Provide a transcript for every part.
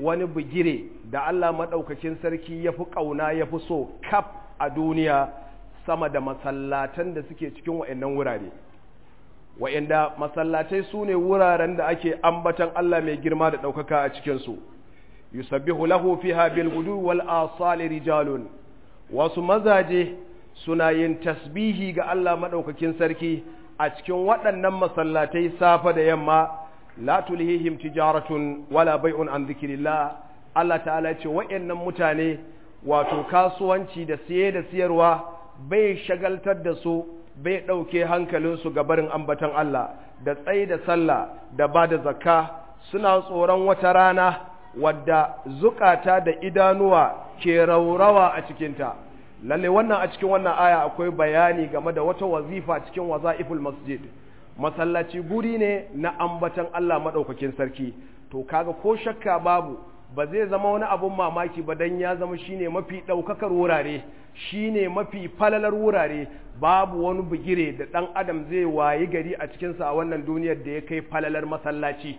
wani bugire da Allah maɗaukakin sarki ya fi ƙauna ya fi so kaf a duniya sama da masallatan da suke cikin wa'annan wurare wa'anda masallatai su ne wuraren da ake ambatan Allah mai girma da ɗaukaka a cikinsu yusabbihu lahu fiha bil gudu wal asali rijalun wasu mazaje suna yin tasbihi ga Allah maɗaukakin sarki a cikin waɗannan masallatai safa da yamma la tulhihim tijaratun wala bai'un an dhikrillah Allah ta'ala ce wa'annan mutane wato kasuwanci da siye da siyarwa bai shagaltar da su bai ɗauke hankalinsu ga barin ambatan Allah da tsaye da sallah da ba da zakka suna tsoron wata rana wadda zukata da idanuwa ke raurawa a cikinta lalle wannan a cikin wannan aya akwai bayani game da wata wazifa cikin waza'iful masjid masallaci guri ne na ambatan Allah maɗaukakin sarki to kaga ko shakka babu ba zai zama wani abun mamaki ba dan ya zama shine mafi ɗaukakar wurare shine mafi falalar wurare babu wani bigire da ɗan adam zai wayi gari a cikinsa a wannan duniyar da ya kai falalar masallaci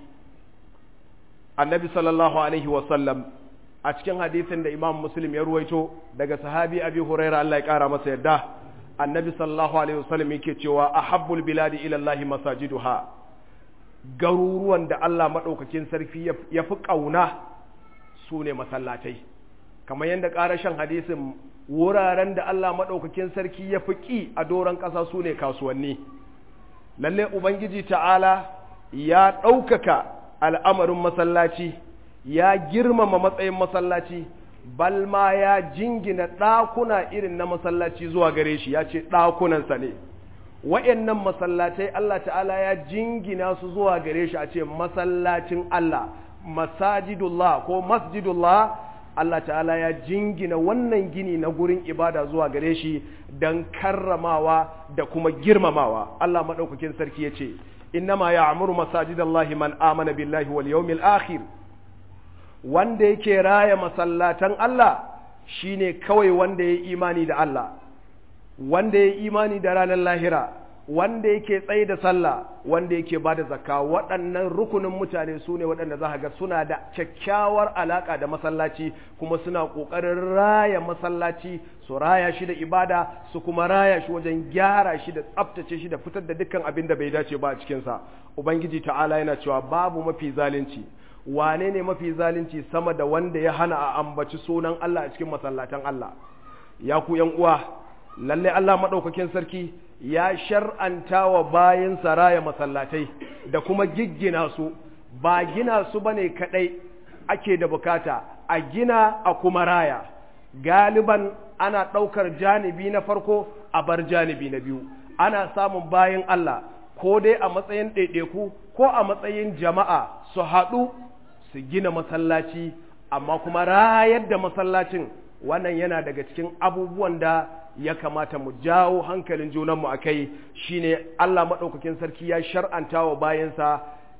annabi sallallahu alaihi wasallam a cikin hadisin da imam muslim ya ruwaito daga sahabi abi huraira Allah ya kara masa yadda annabi sallallahu alaihi wasallam yake cewa ahabbul biladi ila Allah masajiduha garuruwan da Allah madaukakin sarki ya fi kauna su ne masallatai kamar yadda ƙarashen hadisin wuraren da Allah madaukakin sarki ya fi ƙi a doron ƙasa su ne kasuwanni lalle ubangiji ta'ala ya ɗaukaka al'amarin masallaci ya girmama matsayin masallaci bal ma ya jingina ɗakuna irin na masallaci zuwa gare shi ya ce ɗakunansa ne wa'yannan masallatai Allah ta'ala ya jingina su zuwa gare shi a ce masallacin Allah masajidullah ko masjidullah Allah ta'ala ya jingina wannan gini na gurin ibada zuwa gare shi don karramawa da kuma girmamawa Allah maɗaukakin sarki ya ce innama ya amuru masajidallahi man amana billahi wal yawmil akhir wanda yake raya masallatan Allah shine kawai wanda ya imani da Allah wanda ya imani da ranar lahira wanda yake tsaye da sallah wanda yake ba da zakka waɗannan rukunin mutane su ne waɗanda za ga suna da kyakkyawar alaƙa da masallaci kuma suna ƙoƙarin raya masallaci su raya shi da ibada su kuma raya shi wajen gyara shi da tsaftace shi da fitar da dukkan abin da bai dace ba a cikinsa ubangiji ta'ala yana cewa babu mafi zalunci wane ne mafi zalunci sama da wanda ya hana a ambaci sunan Allah a cikin masallatan Allah ya ku yan uwa lalle Allah madaukakin sarki ya shar'anta wa bayin saraya masallatai da kuma giggina su ba gina su bane kadai ake da bukata a gina a kuma raya galiban ana ɗaukar janibi na farko a bar janibi na biyu ana samun bayin Allah ko dai a matsayin ɗaiɗaiku ko a matsayin jama'a su haɗu su gina masallaci amma kuma rayar da masallacin wannan yana daga cikin abubuwan da ya kamata mu jawo hankalin junanmu a kai shine Allah maɗaukakin sarki ya shar'anta wa bayansa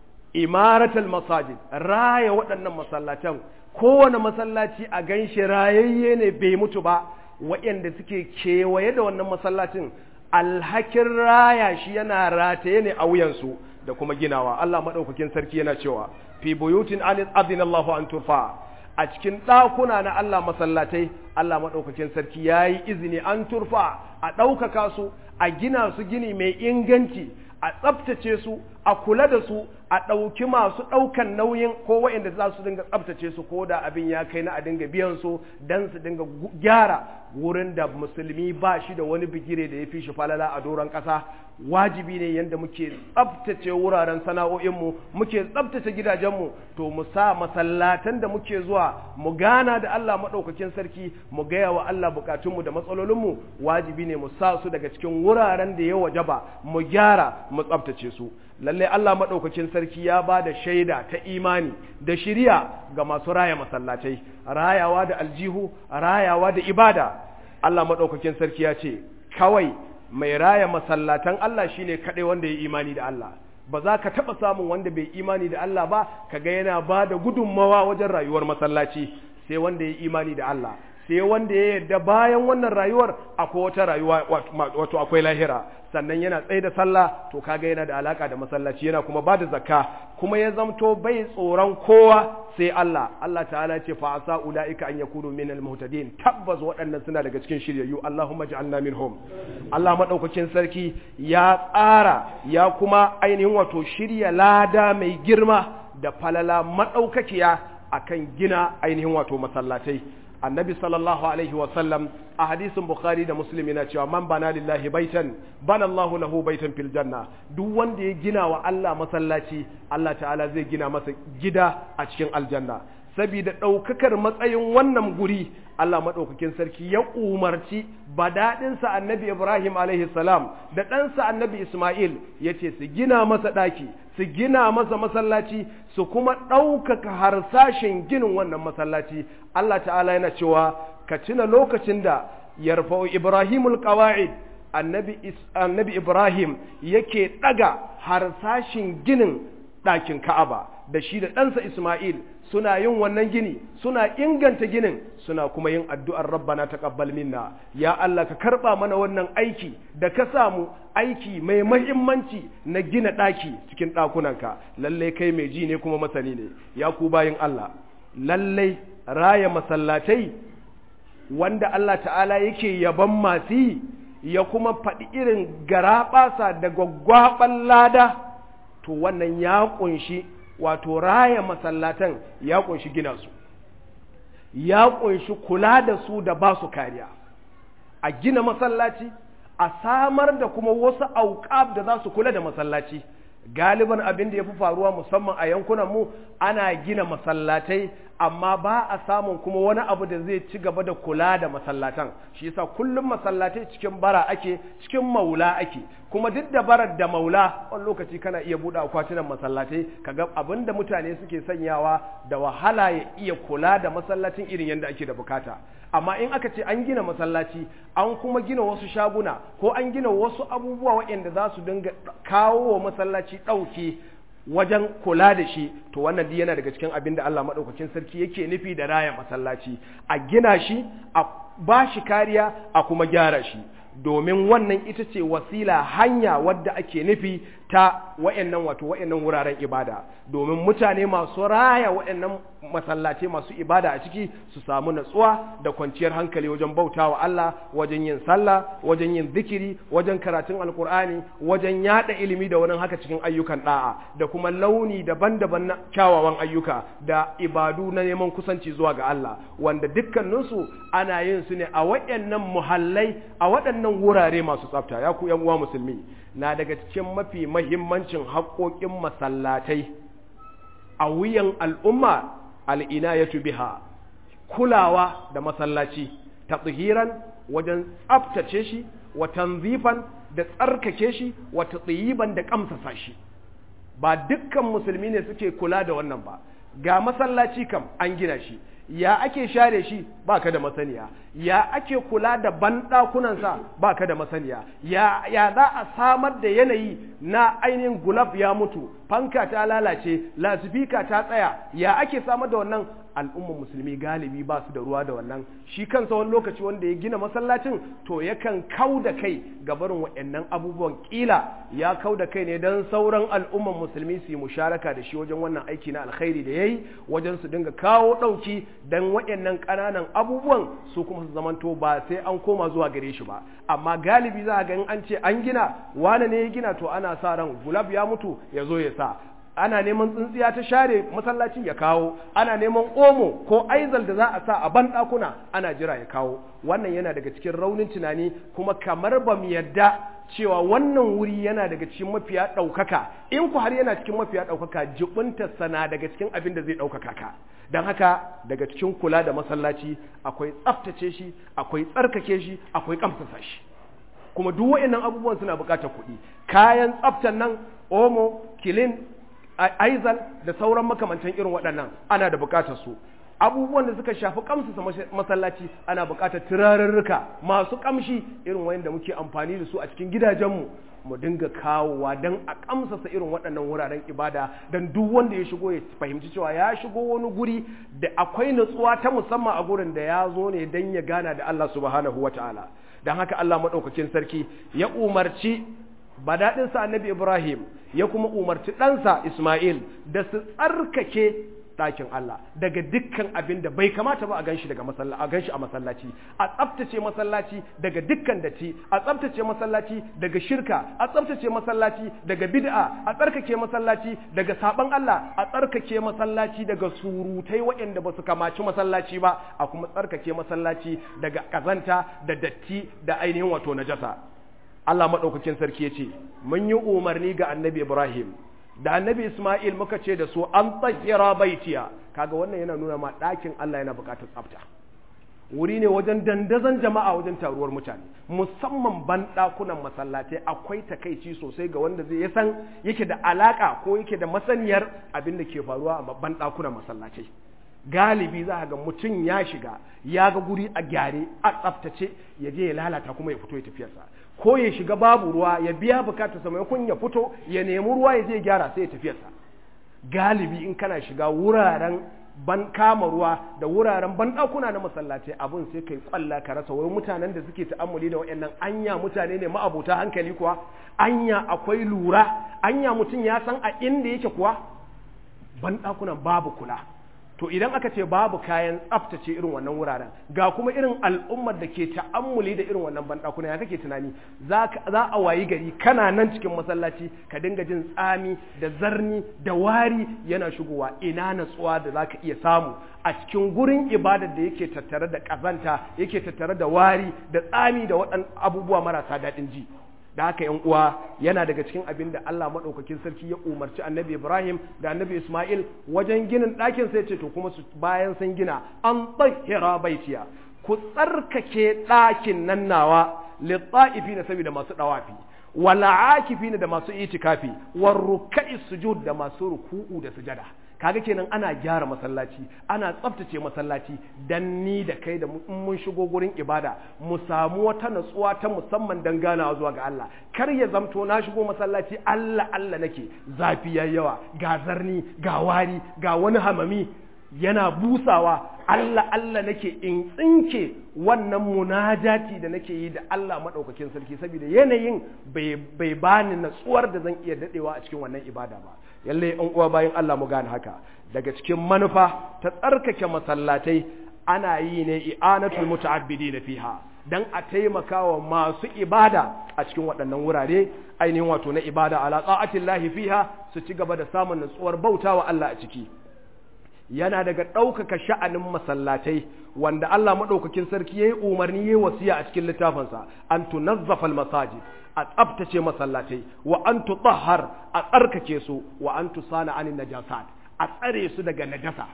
imaratul masajid raya waɗannan masallatan kowane masallaci a ganshi rayayye ne bai mutu ba waɗanda suke kewaye da wannan masallacin alhakin raya shi yana rataye ne a wuyansu da kuma ginawa Allah maɗaukakin sarki yana cewa fi buyutin adin Allahu an turfa a cikin ɗakuna na Allah masallatai Allah maɗaukakin sarki ya yi izini an turfa a ɗaukaka su a gina su gini mai inganci a tsabtace su a kula da su a ɗauki masu ɗaukan nauyin ko waɗanda za su dinga tsabtace su ko da abin ya kai na a dinga biyan su don su dinga gyara wurin da musulmi ba shi da wani bigire da ya fi shi falala a doron ƙasa wajibi ne yadda muke tsabtace wuraren sana'o'inmu muke tsabtace gidajenmu to mu sa masallatan da muke zuwa mu gana da Allah maɗaukakin sarki mu gaya wa Allah bukatunmu da matsalolinmu wajibi ne mu sa su daga cikin wuraren da ya wajaba mu gyara mu tsabtace su lalle Allah maɗaukakin sarki ya ba da shaida ta imani da shiriya ga masu raya masallatai rayawa da aljihu rayawa da ibada Allah maɗaukakin sarki ya ce kawai mai raya masallatan Allah shine kaɗai wanda ya imani da Allah ba za ka taɓa samun wanda bai imani da Allah ba kaga yana ba da gudunmawa wajen rayuwar masallaci sai wanda ya imani da Allah sai wanda ya yarda bayan wannan rayuwar akwai wata rayuwa wato akwai lahira sannan yana tsaye da sallah to kaga yana da alaka da masallaci yana kuma ba da zakka kuma ya zamto bai tsoron kowa sai Allah Allah ta'ala ce fa asa ulaika an yakunu min al-muhtadin tabbas waɗannan suna daga cikin shiryayyu Allahumma ja'alna minhum Allah madaukakin sarki ya tsara ya kuma ainihin wato shirya lada mai girma da falala madaukakiya akan gina ainihin wato masallatai annabi sallallahu alaihi wasallam a hadisin bukhari da muslim yana cewa man bana lillahi baitan bana allahu lahu baitan fil janna duk wanda ya gina wa Allah masallaci Allah ta'ala zai gina masa gida a cikin aljanna saboda ɗaukakar matsayin wannan guri Allah maɗaukakin sarki ya umarci badaɗinsa annabi Ibrahim alaihi salam da ɗansa annabi Ismail ya ce su gina masa ɗaki su gina masa masallaci su kuma ɗaukaka harsashin ginin wannan masallaci Allah ta'ala yana cewa ka tuna lokacin da yarfa'u Ibrahimul qawa'id annabi annabi Ibrahim yake ɗaga harsashin ginin ɗakin Ka'aba da shi da ɗansa Ismail suna yin wannan gini suna inganta ginin suna kuma yin addu'ar rabbana taqabbal minna ya Allah ka karba mana wannan aiki da ka samu aiki mai mahimmanci na gina ɗaki cikin ɗakunanka lallai kai mai ji ne kuma masani ne ya ku bayin Allah lallai raya masallatai wanda Allah ta'ala yake yaban masu yi ya kuma faɗi irin garaɓasa da gwaggwaɓan lada to wannan ya ƙunshi wato raya masallatan ya ƙunshi gina su ya ƙunshi kula da su da ba su kariya a gina masallaci a samar da kuma wasu auƙab da za su kula da masallaci galiban abin da ya fi faruwa musamman a yankunan mu ana gina masallatai amma ba a samun kuma wani abu da zai ci gaba da kula da masallatan shi yasa kullum masallatai cikin bara ake cikin maula ake kuma duk da barar da maula wani lokaci kana iya buɗe akwatunan masallatai kaga abin da mutane suke sanyawa da wahala ya iya kula da masallacin irin yadda ake da bukata amma in aka ce an gina masallaci an kuma gina wasu shaguna ko an gina wasu abubuwa waɗanda za su dinga kawo wa masallaci ɗauki wajen kula da shi to wannan duk yana daga cikin abin da Allah maɗaukakin sarki yake nufi da raya masallaci a gina shi a ba shi kariya a kuma gyara shi domin wannan ita ce wasila hanya wadda ake nufi ta wa'annan wato wa'annan wuraren ibada domin mutane masu raya wa'annan masallace masu ibada a ciki su samu natsuwa da kwanciyar hankali wajen bautawa Allah wajen yin sallah wajen yin zikiri wajen karatun alkur'ani wajen yada ilimi da wani haka cikin ayyukan da'a da kuma launi daban-daban na kyawawan ayyuka da ibadu na neman kusanci zuwa ga Allah wanda dukkaninsu ana yin su ne a waɗannan muhallai a waɗannan wurare masu tsafta ya ku yan uwa musulmi na daga cikin mafi mahimmancin haƙoƙin masallatai a wuyan al'umma al'inayatu biha kulawa da masallaci ta tsihiran wajen tsaftace shi wa tanzifan da tsarkake shi wa tsiyiban da kamsasa shi ba dukkan musulmi ne suke kula da wannan ba ga masallaci kam an gina shi ya ake share shi baka da masaniya ya ake kula da banɗakunansa baka da masaniya ya, ya za a samar da yanayi na ainihin gulab ya mutu fanka ta lalace lasifika ta tsaya ya ake samar da wannan al'ummar musulmi galibi ba su da ruwa da wannan shi kansa wani lokaci wanda ya gina masallacin to yakan kau da kai ga barin waɗannan abubuwan kila ya kau da kai ne don sauran al'ummar musulmi su yi musharaka da shi wajen wannan aiki na alkhairi da ya yi wajen su dinga kawo ɗauki don waɗannan ƙananan abubuwan su kuma su zamanto ba sai an koma zuwa gare shi ba amma galibi za a ga in an ce an gina wane ne ya gina to ana sa ran gulab ya mutu ya zo ya sa ana neman tsintsiya ta share masallaci ya kawo ana neman omo ko aizal da za a sa a ban ɗakuna ana jira ya kawo wannan yana daga cikin raunin tunani kuma kamar ba mu yadda cewa wannan wuri yana daga cikin mafiya ɗaukaka in ku har yana cikin mafiya ɗaukaka jibinta sana daga cikin abin da zai ɗaukaka ka don haka daga cikin kula da masallaci akwai tsaftace shi akwai tsarkake shi akwai kamsasa shi kuma duk wa'annan abubuwan suna buƙatar kuɗi kayan tsaftan nan omo kilin aizal da sauran makamantan irin waɗannan ana da buƙatar su abubuwan da suka shafi kamsa masallaci ana buƙatar turarurruka masu kamshi irin wanda muke amfani da su a cikin gidajenmu mu dinga kawowa don a kamsasa irin waɗannan wuraren ibada don duk wanda ya shigo ya fahimci cewa ya shigo wani guri da akwai nutsuwa ta musamman a gurin da ya zo ne don ya gana da Allah subhanahu wa ta'ala don haka Allah maɗaukakin sarki ya umarci badaɗinsa annabi Ibrahim ya kuma umarci ɗansa Ismail da su tsarkake ɗakin Allah daga dukkan abin da bai kamata ba a ganshi daga masallaci a ganshi a masallaci a tsaftace masallaci daga dukkan datti a tsaftace masallaci daga shirka a tsaftace masallaci daga bid'a a tsarkake masallaci daga saban Allah a tsarkake masallaci daga surutai waɗanda ba su kamaci masallaci ba a kuma tsarkake masallaci daga kazanta da datti da ainihin wato najasa Allah madaukakin sarki ya ce mun yi umarni ga annabi Ibrahim da annabi Ismail muka ce da su an tsakira baitiya kaga wannan yana nuna ma ɗakin Allah yana buƙatar tsafta wuri ne wajen dandazon jama'a wajen taruwar mutane musamman ban ɗakunan masallatai akwai takaici sosai ga wanda zai san yake da alaka ko yake da masaniyar abin da ke faruwa a ban ɗakunan masallatai galibi za ga mutum ya shiga ya ga guri a gyare a tsaftace ya je ya lalata kuma ya fito ya tafiyarsa ko ya shiga babu ruwa ya biya bukatarsa maimakon ya fito ya nemi ruwa ya je gyara sai ya tafiyarsa galibi in kana shiga wuraren ban kama ruwa da wuraren ban ɗakuna na masallaci abun sai kai kwalla ka rasa wai mutanen da suke ta'ammuli da waɗannan anya mutane ne ma'abota hankali kuwa anya akwai lura anya mutum ya san a inda yake kuwa ban ɗakunan babu kula to idan aka ce babu kayan tsaftace irin wannan wuraren ga kuma irin al'ummar da ke ta'ammuli da irin wannan banɗakuna ya kake tunani za a wayi gari kana nan cikin masallaci ka dinga jin tsami da zarni da wari yana shigowa ina natsuwa da za ka iya samu a cikin gurin ibadar da yake tattare da ƙazanta yake tattare da wari da tsami da waɗan abubuwa marasa daɗin ji da haka yan uwa yana daga cikin abin da Allah maɗaukakin sarki ya umarci annabi Ibrahim da annabi Ismail wajen ginin ɗakin sai ce to kuma su bayan sun gina an tsahira baitiya ku tsarkake ɗakin nan nawa litta'ifi na saboda masu ɗawafi wala akifi da masu itikafi war ruka'i sujud da masu ruku'u da sujada kaga kenan ana gyara masallaci ana tsaftace masallaci dan ni da kai da mun shigo gurin ibada mu samu wata natsuwa ta musamman dan ganawa zuwa ga Allah kar ya zamto na shigo masallaci Allah Allah nake zafi yayi yawa ga zarni ga wari ga wani hamami yana busawa Allah Allah nake in tsinke wannan munajati da nake yi da Allah maɗaukakin sarki saboda yanayin bai bani natsuwar da zan iya daɗewa a cikin wannan ibada ba yalle in uwa bayan Allah mu gane haka daga cikin manufa ta tsarkake masallatai ana yi ne i'anatul muta'abbidina fiha dan a taimaka wa masu ibada a cikin waɗannan wurare ainihin wato na ibada ala ta'atillahi fiha su ci gaba da samun natsuwar bautawa Allah a ciki yana daga ɗaukaka sha'anin masallatai wanda Allah maɗaukakin sarki ya yi umarni ya yi wasiya a cikin littafinsa an tunazzafal masajid a tsabtace masallatai wa an tutahhar a tsarkake su wa an tusana anin najasat a tsare su daga najasa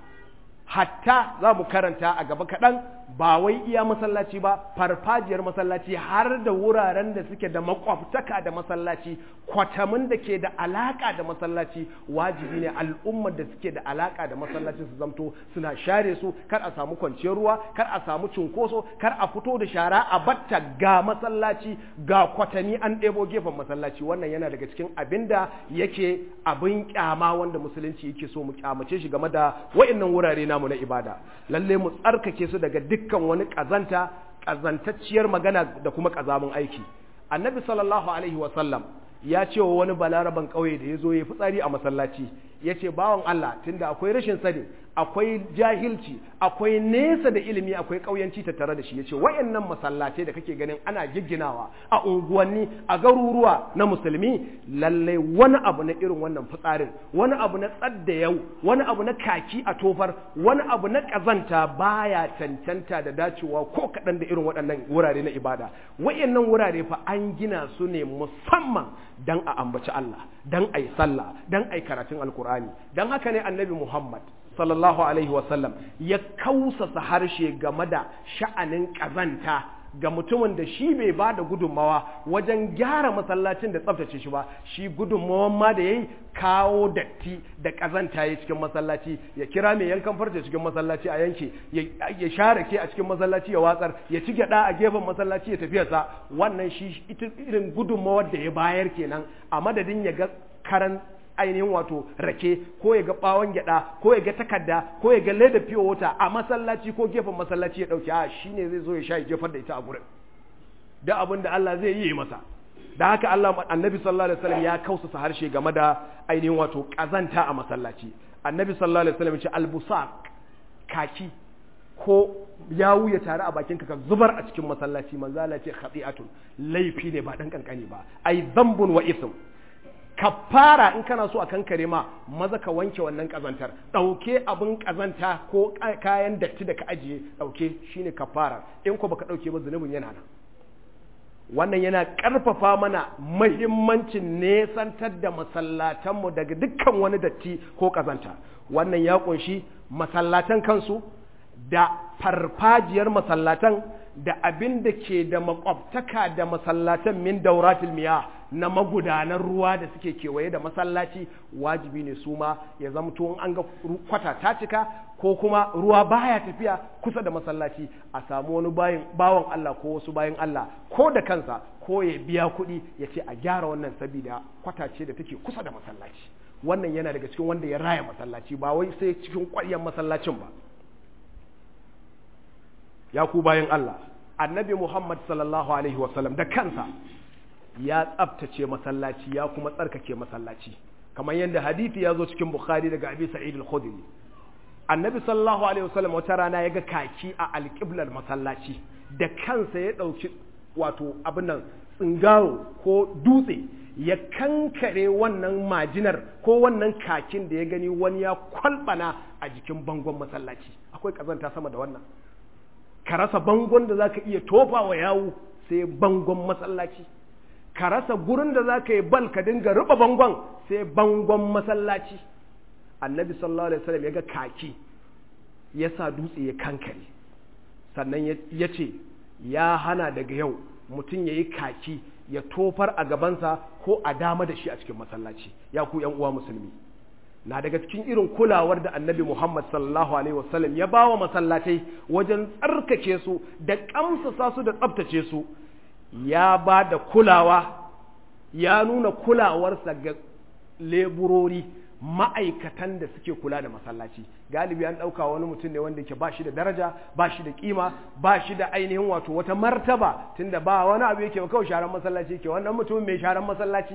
hatta za mu karanta a gaba kaɗan ba wai iya masallaci ba farfajiyar masallaci har da wuraren da suke da makwabtaka da masallaci kwatamin da ke da alaka da masallaci wajibi ne al'ummar da suke da alaka da masallaci su zamto suna share su kar a samu kwanciyar ruwa kar a samu cunkoso kar a fito da shara a batta ga masallaci ga kwatami an ɗebo gefen masallaci wannan yana daga cikin abin da yake abin kyama wanda musulunci yake so mu kyamace shi game da wa'annan wurare namu na ibada lalle mu tsarkake su daga dukkan wani kazanta kazantacciyar magana da kuma kazamin aiki annabi sallallahu alaihi wasallam ya ce wa wani balaraban ƙauye da ya zo ya fitsari a masallaci ya ce bawan Allah tunda akwai rashin sani akwai jahilci akwai nesa da ilimi akwai ƙauyanci tattare da shi ya ce wayannan masallatai da kake ganin ana gigginawa a unguwanni a garuruwa na musulmi lallai wani abu na irin wannan fitsarin wani abu na tsadda yau wani abu na kaki a tofar wani abu na ƙazanta baya cancanta da dacewa ko kaɗan da irin waɗannan wurare na ibada wayannan wurare fa an gina su ne musamman dan a ambaci Allah dan ai sallah dan ai karatun alkur'ani dan haka ne annabi Muhammad sallallahu alaihi wasallam ya kausasa harshe game da sha'anin kazanta ga mutumin da shi bai ba da gudunmawa wajen gyara masallacin da tsaftace shi ba shi gudunmawan ma da yayi kawo datti da ƙazanta ya cikin masallaci ya kira mai yankan farce cikin masallaci a yanke ya share ke a cikin masallaci ya watsar ya ci gyada a gefen masallaci ya tafiya sa wannan shi irin gudunmawar da ya bayar kenan a madadin ya ga karan ainihin wato rake ko ya ga bawon gyada ko ya ga takarda ko ya ga leda fiye wata a masallaci ko gefen masallaci ya dauki a shine zai zo ya sha ya jefar da ita a gurin da abin da Allah zai yi masa da haka Allah annabi sallallahu alaihi wasallam ya kausasa harshe game da ainihin wato kazanta a masallaci annabi sallallahu alaihi wasallam ya ce albusaq kaki ko yawu ya tare a bakinka ka zubar a cikin masallaci manzo Allah ce khati'atun laifi ne ba dan kankani ba ai dhanbun wa ism kafara in kana so a kankare ma maza ka wanke wannan kazantar dauke abin kazanta ko kayan datti da ka ajiye dauke shine kafara in ko baka dauke ba zunubin yana nan wannan yana ƙarfafa mana mahimmancin nesantar da masallatanmu daga dukkan wani datti ko ƙazanta wannan ya ƙunshi masallatan kansu da farfajiyar masallatan da abin da ke da makwabtaka da masallatan min dauratul miya na magudanan ruwa da suke kewaye da masallaci wajibi ne su ma ya zamto in an ga kwata ta cika ko kuma ruwa baya tafiya kusa da masallaci a samu wani bayin bawan Allah ko wasu bayin Allah ko da kansa ko ya biya kuɗi ya ce a gyara wannan sabida kwata ce da take kusa da masallaci wannan yana daga cikin wanda ya raya masallaci ba wai sai cikin ƙwaryar masallacin ba ya ku bayan Allah annabi Muhammad sallallahu alaihi wasallam da kansa ya tsabtace masallaci ya kuma tsarkake masallaci kamar yadda hadithi ya zo cikin Bukhari daga Abi Sa'id al-Khudri annabi sallallahu alaihi wasallam wata rana ya ga kaki a alƙiblar masallaci da kansa ya ɗauki wato abin nan tsingaro ko dutse ya kankare wannan majinar ko wannan kakin da ya gani wani ya kwalbana a jikin bangon masallaci akwai kazanta sama da wannan ka rasa bangon da zaka iya tofa wa yawo sai bangon masallaci ka rasa gurin da zaka yi bal ka dinga ruba bangon sai bangon masallaci annabi sallallahu alaihi wasallam ya ga kaki ya sa dutse ya kankare sannan ya ce ya hana daga yau mutum ya yi kaki ya tofar a gabansa ko a dama da shi a cikin masallaci ya ku yan uwa musulmi na daga cikin irin kulawar da annabi Muhammad sallallahu alaihi wasallam ya bawa masallatai wajen tsarkake su da kamsasa su da tsabtace su ya ba da kulawa ya nuna kulawarsa ga leburori ma'aikatan da suke kula da masallaci galibi an ɗauka wani mutum ne wanda ke ba shi da daraja ba shi da kima ba shi da ainihin wato wata martaba tunda ba wani abu yake kawai sharan masallaci ke wannan mutumin mai sharan masallaci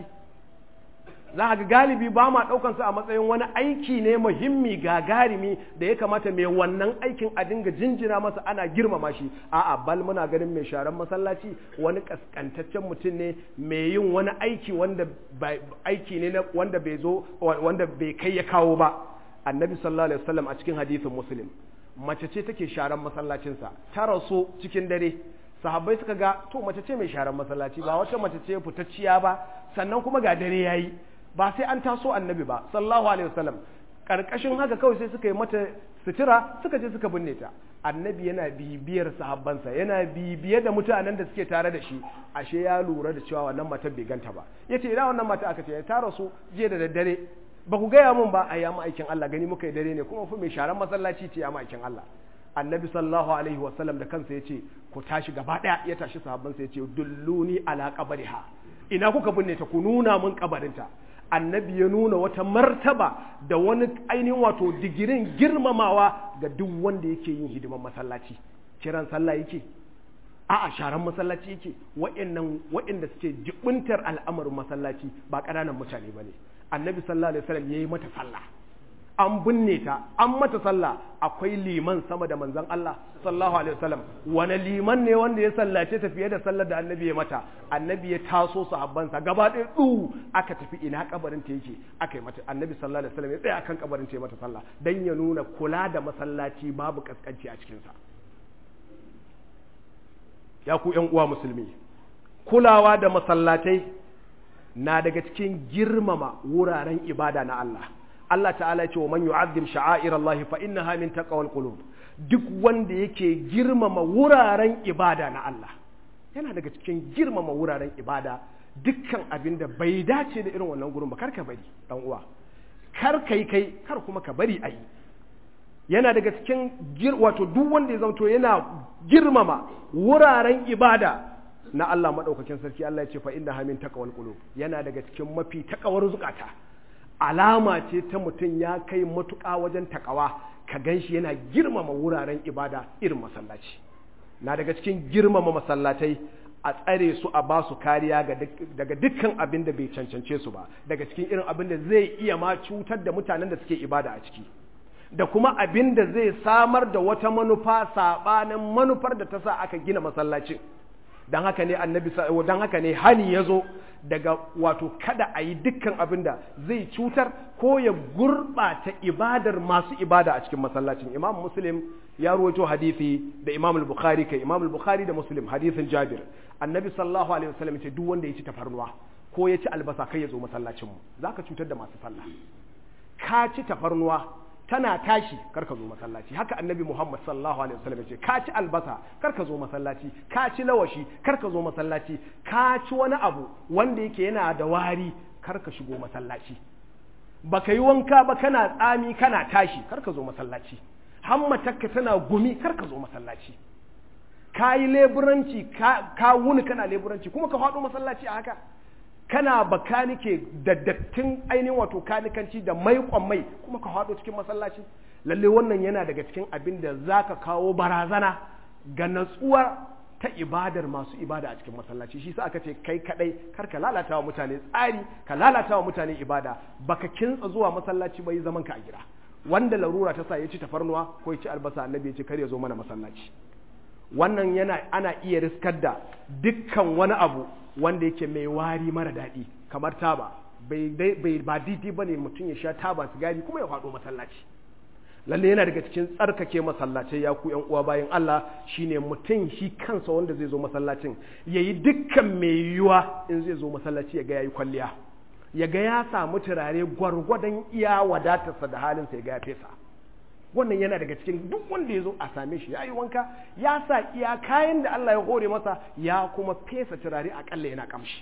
za ga galibi ba ma ɗaukansu a matsayin wani aiki ne muhimmi gagarumi da ya kamata mai wannan aikin a dinga jinjina masa ana girmama shi a'a bal muna ganin mai sharan masallaci wani kaskantaccen mutum ne mai yin wani aiki wanda aiki ne wanda bai zo wanda bai kai ya kawo ba annabi sallallahu alaihi wasallam a cikin hadisin muslim mace ce take sharan masallacinsa ta rasu cikin dare sahabbai suka ga to mace ce mai sharan masallaci ba wata mace ce fitacciya ba sannan kuma ga dare yayi ba sai an taso annabi ba sallallahu alaihi wasallam karkashin haka kawai sai suka yi mata sutura suka je suka binne ta annabi yana bibiyar sahabbansa yana bibiye da mutanen da suke tare da shi ashe ya lura da cewa wannan matar bai ganta ba yace ina wannan mata aka ce ta rasu jiya da daddare ba ku gaya mun ba a ya aikin Allah gani muka yi dare ne kuma fa mai sharan masallaci ce ya aikin Allah annabi sallallahu alaihi wasallam da kansa yace ku tashi gaba daya ya tashi sahabbansa yace dulluni ala qabriha ina kuka binne ta ku nuna mun kabarinta annabi ya nuna wata martaba da wani ainihin wato digirin girmamawa ga duk wanda yake yin hidiman masallaci kiran sallah yake a'a sharan masallaci yake wa'annan wa'anda suke jibuntar al'amarin masallaci ba ƙananan mutane bane annabi sallallahu alaihi wasallam yayi mata sallah an binne ta an mata sallah akwai liman sama da manzon Allah sallallahu alaihi wasallam wani liman ne wanda ya sallace ta fiye da sallar da annabi ya mata annabi ya taso sahabbansa gaba ɗaya du aka tafi ina kabarin ta yake aka yi mata annabi sallallahu alaihi wasallam ya tsaya akan kabarin ta ya mata sallah dan ya nuna kula da masallaci babu kaskanci a cikin sa ya ku ƴan uwa musulmi kulawa da masallatai na daga cikin girmama wuraren ibada na Allah Allah ta'ala ya ce wa man yu'azzim sha'air Allah fa innaha min taqwal qulub duk wanda yake girmama wuraren ibada na Allah yana daga cikin girmama wuraren ibada dukkan abin da bai dace da irin wannan gurin ba kar ka bari dan uwa kar kai kai kar kuma ka bari ayi yana daga cikin wato duk wanda ya zanto yana girmama wuraren ibada na Allah madaukakin sarki Allah ya ce fa inna hamin taqwal qulub yana daga cikin mafi takawar zukata alama ce ta mutum ya kai matuƙa wajen takawa ka ganshi yana girmama wuraren ibada irin masallaci na daga cikin girmama masallatai a tsare su a ba su kariya daga dukkan abin da bai cancance su ba daga cikin irin abin da zai iya ma cutar da mutanen da suke ibada a ciki da kuma abin da zai samar da wata manufa saɓanin manufar da ta sa aka gina masallacin don haka ne annabi don haka ne hani ya zo daga wato kada a yi dukkan abin da zai cutar ko ya gurɓata ibadar masu ibada a cikin masallacin imam muslim ya ruwaito hadisi da imam al-bukhari kai imam al-bukhari da muslim hadisin jabir annabi sallallahu alaihi wasallam ce duk wanda ya ci tafarnuwa ko ya ci albasa kai ya zo masallacin mu zaka cutar da masu sallah ka ci tafarnuwa tana tashi karka zo masallaci haka annabi Muhammad sallallahu alaihi wasallam ce ka ci albasa karka zo masallaci ka ci lawashi karka zo masallaci ka ci wani abu wanda yake yana da wari karka shigo masallaci baka yi wanka ba kana tsami kana tashi karka zo masallaci hammatakka tana gumi karka zo masallaci ka yi leburanci ka wuni kana leburanci kuma ka faɗo masallaci a haka kana bakanike da dattin ainihin wato kanikanci da maikon mai kuma ka haɗo cikin masallaci lalle wannan yana daga cikin abin da za ka kawo barazana ga natsuwa ta ibadar masu ibada a cikin masallaci shi sa aka ce kai kadai kar ka lalata wa mutane tsari ka lalata wa mutane ibada baka kintsa zuwa masallaci bai zaman ka a gida wanda larura ta sa ya ci tafarnuwa ko ya ci albasa annabi ya ce kar ya zo mana masallaci wannan yana ana iya riskar da dukkan wani abu wanda yake mai wari mara daɗi kamar taba bai ba daidai ba ne mutum ya sha taba sigari kuma ya faɗo masallaci lalle yana daga cikin tsarkake masallacai ya ku uwa bayan Allah shine mutum shi kansa wanda zai zo masallacin ya yi dukkan mai yiwuwa in zai zo masallaci ya ga ya yi kwalliya ya ga ya samu turare gwargwadon iya wadatarsa da halinsa ya ga ya fesa wannan yana daga cikin duk wanda ya zo a same shi ya yi wanka ya sa iya kayan da Allah ya hore masa ya kuma fesa turare akalla yana kamshi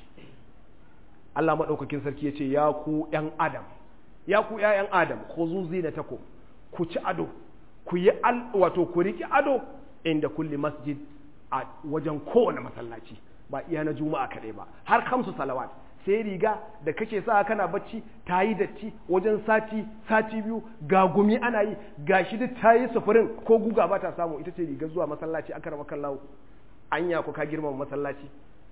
Allah maɗaukakin sarki ya ce ya ku ‘yan adam ya ku ‘ya'yan adam ko zuzi na tako ku ci ado ku yi wato ku riƙi ado inda kulli masjid a wajen kowane masallaci ba iya na juma'a kaɗai ba har kamsu salawat sai riga da kake sa kana bacci ta yi datti wajen sati sati biyu ga gumi ana yi ga shi duk ta yi sufurin ko guga ba ta samu ita ce rigar zuwa masallaci aka rama kallawo anya ku ka girmama masallaci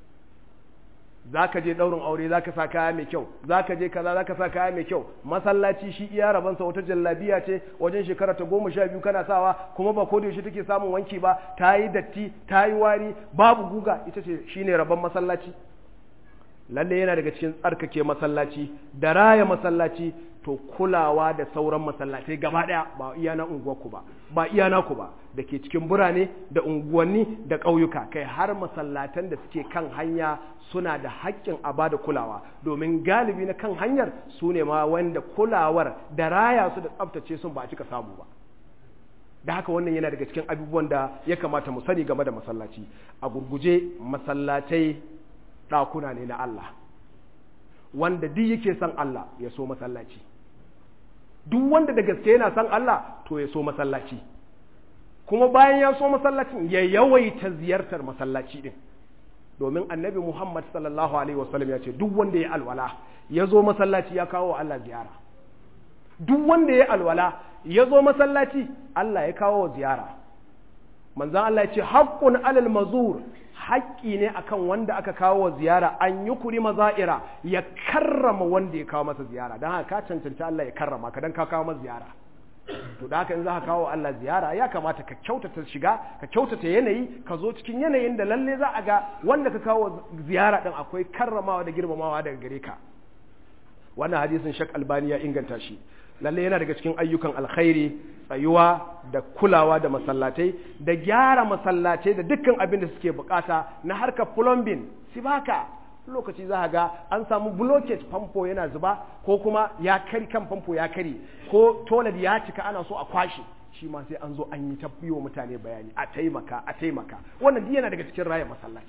za ka je ɗaurin aure za ka sa kaya mai kyau za ka je kaza za ka sa kaya mai kyau masallaci shi iya rabansa wata jallabiya ce wajen shekara ta goma sha biyu kana sawa kuma ba ko da yaushe take samun wanki ba ta yi datti ta yi wari babu guga ita ce shine rabon masallaci lalle yana daga cikin tsarkake masallaci da raya masallaci to kulawa da sauran masallatai gaba daya ba iya na unguwarku ba ba iya naku ba da ke cikin birane da unguwanni da ƙauyuka kai har masallatan da suke kan hanya suna da haƙƙin a bada kulawa domin galibi na kan hanyar su ne ma wanda kulawar da raya su da tsaftace sun ba a cika samu ba da haka wannan yana daga cikin abubuwan da ya kamata mu sani game da masallaci a gurguje masallatai ɗakuna ne na Allah wanda duk yake son Allah ya so masallaci duk wanda da gaske yana son Allah to ya so masallaci kuma bayan ya so masallacin ya yawaita ziyartar masallaci din domin annabi Muhammad sallallahu alaihi wasallam ya ce duk wanda ya alwala ya zo masallaci ya kawo wa Allah ziyara duk wanda ya alwala ya zo masallaci Allah ya kawo wa ziyara manzan Allah ya ce haƙƙun alal mazur haƙƙi ne akan wanda aka kawo wa ziyara an yi kuri maza'ira ya karrama wanda ya kawo masa ziyara don haka ka cancanci Allah ya karrama ka don ka kawo masa ziyara to da haka in za ka kawo Allah ziyara ya kamata ka kyautata shiga ka kyautata yanayi ka zo cikin yanayin da lalle za a ga wanda ka kawo ziyara din akwai karramawa da girmamawa daga gare ka wannan hadisin shak albani ya inganta shi lalle yana daga cikin ayyukan alkhairi tsayuwa da kulawa da masallatai da gyara masallatai da dukkan abin da suke bukata na harkar plumbing sibaka lokaci za ga an samu blockage famfo yana zuba ko kuma ya kari kan famfo ya kari ko toilet ya cika ana so a kwashe shi ma sai an zo an yi ta wa mutane bayani a taimaka a taimaka wannan yana daga cikin raya masallaci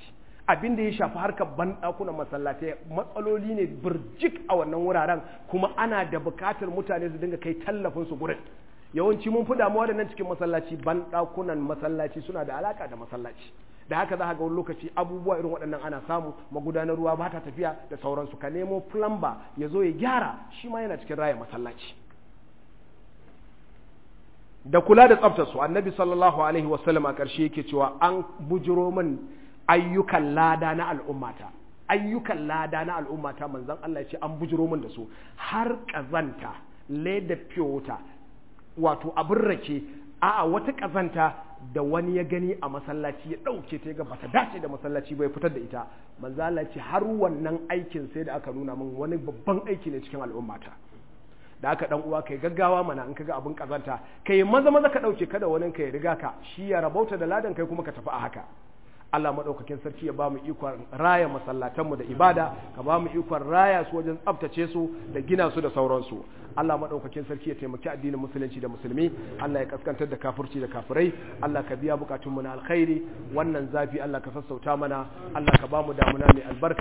abin da ya shafi harkar banɗakunan masallatai matsaloli ne birjik a wannan wuraren kuma ana da buƙatar mutane su dinga kai tallafin su gurin yawanci mun fi damuwa da nan cikin masallaci banɗakunan masallaci suna da alaka da masallaci da haka za ga wani lokaci abubuwa irin waɗannan ana samu magudanar ruwa ba ta tafiya da sauransu ka nemo plumber ya zo ya gyara shi ma yana cikin raya masallaci da kula da tsaftar su annabi sallallahu alaihi wasallam a ƙarshe yake cewa an bujiro min ayyukan lada na al'ummata ayyukan lada na al'ummata manzon Allah ya ce an bujiro min da su har kazanta leda piyota wato abin rake a'a wata kazanta da wani ya gani a masallaci ya ɗauke ta ga bata dace da masallaci bai fitar da ita manzo Allah ce har wannan aikin sai da aka nuna min wani babban aiki ne cikin al'ummata da aka dan uwa kai gaggawa mana in kaga abin kazanta kai maza maza ka dauke kada wani kai riga ka shi ya rabauta da ladan kai kuma ka tafi a haka Allah maɗaukakin sarki ya ba mu ikon raya masallatanmu da ibada ka ba mu ikon raya su wajen tsaftace su da gina su da sauransu Allah maɗaukakin sarki ya taimaki addinin musulunci da musulmi Allah ya kaskantar da kafirci da kafirai Allah ka biya bukatunmu na alkhairi wannan zafi Allah ka sassauta mana Allah ka ba mu damuna mai albarka